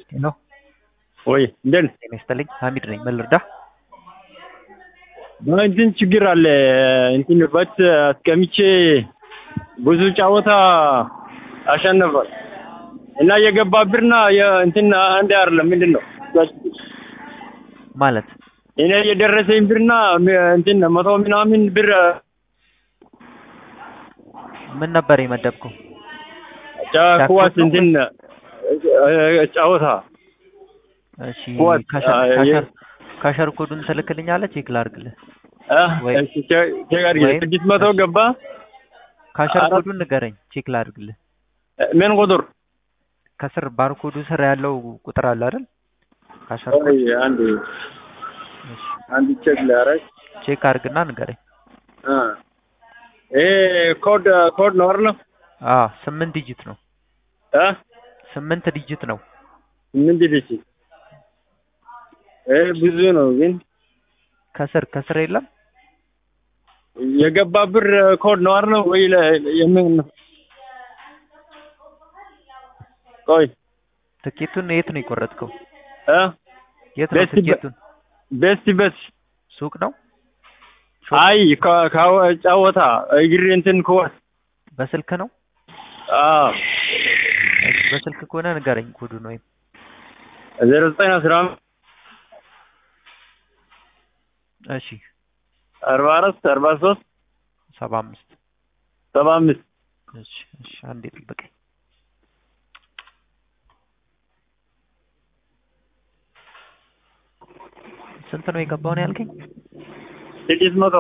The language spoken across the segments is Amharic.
ሄሎ ወይ እንደን ጤና ይስጥልኝ ሀሚድ ነኝ ምን ልርዳህ እንትን ችግር አለ እንትን በት አስቀምጬ ብዙ ጨዋታ አሸነፋል እና የገባ ብርና እንትን አንድ አይደለም ምንድን ነው ማለት እኔ የደረሰኝ ብርና እንትን መቶ ምናምን ብር ምን ነበር የመደብከው ኳስ እንትን ጨዋታ እሺ ኳስ ካሸር- አ- ካሸር- ካሸር ኮዱን ትልክልኛለህ ቼክ ላድርግልህ ወይ- ቸጋር ወይም- ስድስት መቶ ገባ ካሸር አራት- ኮዱን ንገረኝ ቼክ ላድርግልህ ምን ቁጥር ከስር ባርኮዱ ስር ያለው ቁጥር አለ አይደል ካሸር ኮድ ቆይ አንድ እሺ፣ አንድ ቼክ ላረግ ቼክ አድርግና ንገረኝ ይሄ ኮድ ኮድ ነው አይደል አ ስምንት ዲጂት ነው እ ስምንት ዲጂት ነው ምን ዲዲሲ ይሄ ብዙ ነው ግን ከስር ከስር የለም የገባ ብር ኮድ ነው አይደል ወይ ለ- የምን ነው ቆይ ትኬቱን የት ነው የቆረጥከው እ የት ነው ቤስት በ- ትኬቱን ቤስት ቤስ ሱቅ ነው አይ ከ- ከ- ጨዋታ እግር እንትን ከዋስ በስልክ ነው አዎ እሺ፣ በስልክ ከሆነ ንገረኝ ኮዱን ወይም ዜሮ ዘጠኝ አስራ አምስት እሺ አርባ አራት አርባ ሶስት ሰባ አምስት ሰባ አምስት እሺ እሺ አንዴ ጠብቀኝ ስንት ነው የገባው ነው ያልከኝ ስድስት መቶ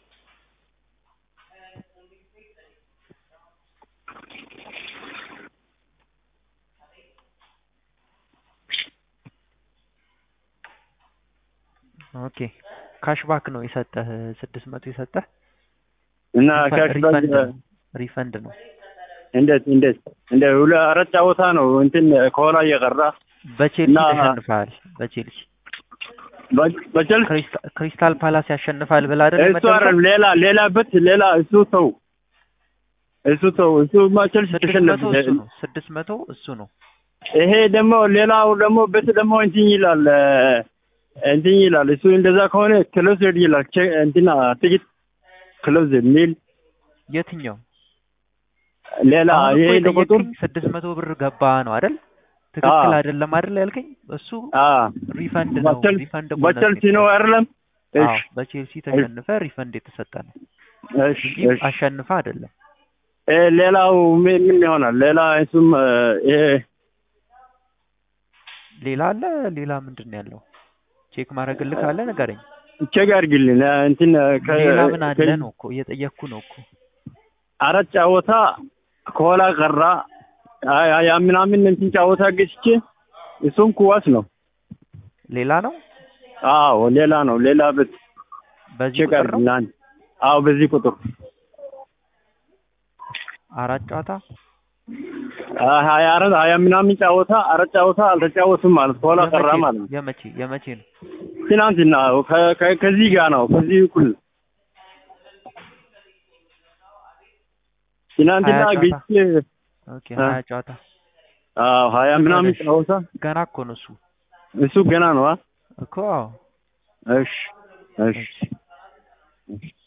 ኦኬ ካሽባክ ነው የሰጠህ ስድስት መቶ የሰጠህ እና ሪፈ- ካሽ ሪፈንድ ነው ሪፈንድ ነው እንዴት እንዴት እንደ ሁለ አራት ጨዋታ ነው እንትን ከኋላ እየቀራ በቼልሲ እና- ተሸንፈሃል በቼልሲ በ- በቸልሲ ክሪስታ- ክሪስታል ፓላስ ያሸንፋል ብለህ አይደል እሱ የመደብከው? አይደለም ሌላ ሌላ በት ሌላ እሱ ተው እሱ ተው እሱ ማ ቸልሲ ስድስት ተሸነፈ መቶ እሱ ነው ስድስት መቶ እሱ ነው ይሄ ደግሞ ሌላው ደግሞ በት ደግሞ እንትን ይላል እ፣ እንትን ይላል እሱ እንደዛ ከሆነ ክሎዝድ ይላል ቼ- እንትና ትኬት ክሎዝድ ሚል የትኛው ሌላ አሁን ይሄ እኮ ቁጥር የጠየቀኝ ስድስት መቶ ብር ገባ ነው አይደል ትክክል አዎ። አይደለም አይደል ያልከኝ እሱ አ ሪፈንድ ነው በቸል- ሪፈንድ ቦነስ በቸልሲ ነው አይደለም አዎ እሺ በቼልሲ ተሸንፈ ሪፈንድ የተሰጠ ነው እሺ እንጂ እሺ አሸንፈ አይደለም እ፣ ሌላው ምን ምን ይሆናል ሌላ እሱም እ፣ ይሄ ሌላ አለ ሌላ ምንድን ነው ያለው ቼክ ማድረግልህ ካለ ንገረኝ ቼክ አድርግልኝ እ፣ እንትን ከ- ሌላ ምን አለ ከ- ነው እኮ እየጠየቅኩ ነው እኮ አራት ጨዋታ ከኋላ ቀራ አ- አ- ያ ምናምን እንትን ጨዋታ ገዝቼ እሱም ኩዋስ ነው ሌላ ነው አዎ ሌላ ነው ሌላ በት በዚህ ቼክ ቁጥር ነው አድርግልኝ አንድ አዎ በዚህ ቁጥር አራት ጨዋታ አ፣ ሀያ አራት ሀያ ምናምን ጨዋታ አራት ጨዋታ አልተጫወቱም ማለት ከኋላ ቀራ የመቼ ማለት ነው የመቼ የመቼ ነው ትናንትና ከ- ከ- ከዚህ ጋር ነው ከዚህ እኩል ትናንትና ሀያ ጨዋታ? ገዝቼ ኦኬ አ። ሀያ ጨዋታ አዎ ሀያ ምናምን እሺ። ጨዋታ ገና እኮ ነው እሱ እሱ ገና ነው አ እኮ አዎ እሺ እሺ